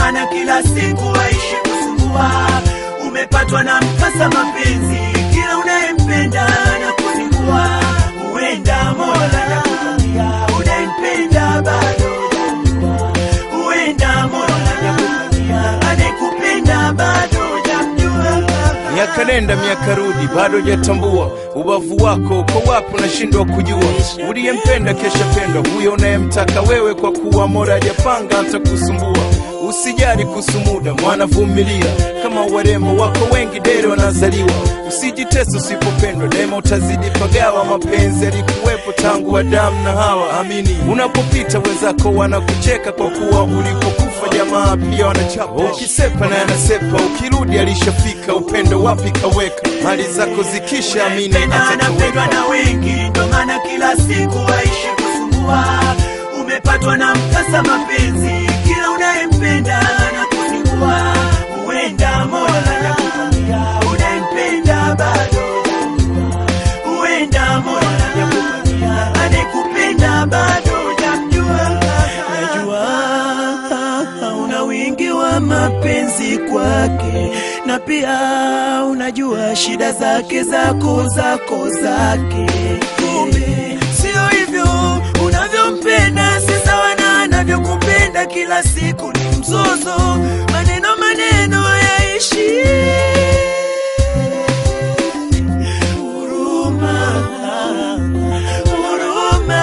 maana kila siku waishi kusumbua. Umepatwa na mkasa mapenzi, kila unayempenda na kuzingua. Huenda Mola nakukania, unayempenda bado hujamjua. Huenda Mola nakukania, anayekupenda bado hujamjua. miaka nenda miaka rudi bado jatambua ubavu wako uko wapi unashindwa kujua uliyempenda kesha pendwa huyo unayemtaka wewe kwa kuwa mora hajapanga atakusumbua usijali kuhusu muda mwana vumilia kama warembo wako wengi dere wanazaliwa usijitesa usipopendwa daima utazidi pagawa mapenzi yalikuwepo tangu adamu na hawa amini unapopita wenzako wanakucheka kwa kuwa ulipokufa jamaa pia wanachapa ukisepa naye anasepa ukirudi alishafika upendo wapi kaweka mali zako zikisha amini Unayempenda anapendwa atatoweka na wengi, ndo maana kila siku waishi kusumbua. Umepatwa na mkasa mapenzi, kila unayempenda na kuzingua. Huenda Mola nakukania, unayempenda bado hujamjua. Huenda Mola nakukania, anayekupenda bado hujamjua. Najua una wingi wa mapenzi kwake, na pia unajua shida zake zako zako zake. Kumbe sio hivyo unavyompenda, si sawa na anavyokupenda. Kila siku ni mzozo, maneno maneno yaishi huruma, huruma.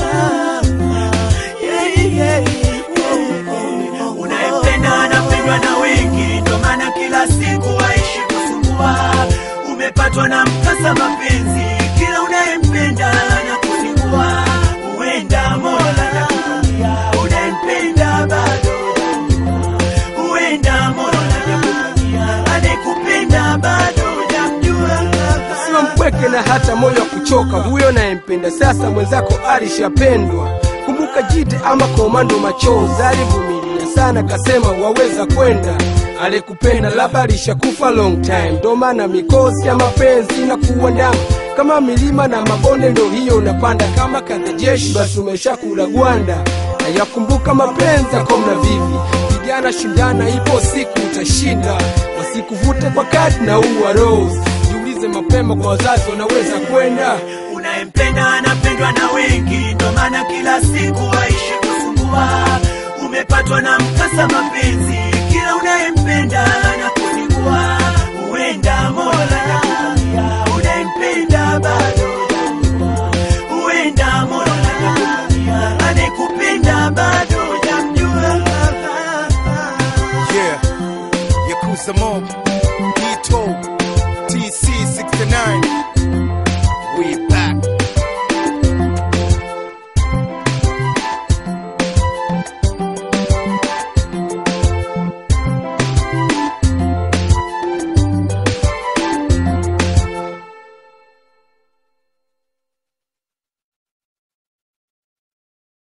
Yeah, yeah, yeah. Unayempenda anapendwa na wengi, ndo maana kila siku waishi kusumbua. Umepatwa na mkasa mapenzi, kila unayempenda na kuzingua. Huenda Mola nakukania, unayempenda bado hujamjua. Huenda Mola nakukania, anayekupenda bado hujamjua. Usiwe mpweke na hata moyo wa kuchoka, huyo nayempenda sasa mwenzako alishapendwa. Kumbuka jite ama komando machozi, alivumilia sana kasema waweza kwenda. Alikupenda labda alishakufa long time, ndo maana mikosi ya mapenzi inakuwa ndama kama milima na mabonde, ndo hiyo unapanda kama kanda jeshi, basi umeshakula gwanda. Nayakumbuka mapenzi yako mna vivi, vijana shindana, ipo siku utashinda, wasikuvute kwa kadi na uwa rose jiulize mapema kwa wazazi wanaweza kwenda Unayempenda anapendwa na wengi, ndo maana kila siku waishi kusumbua. Umepatwa na mkasa mapenzi,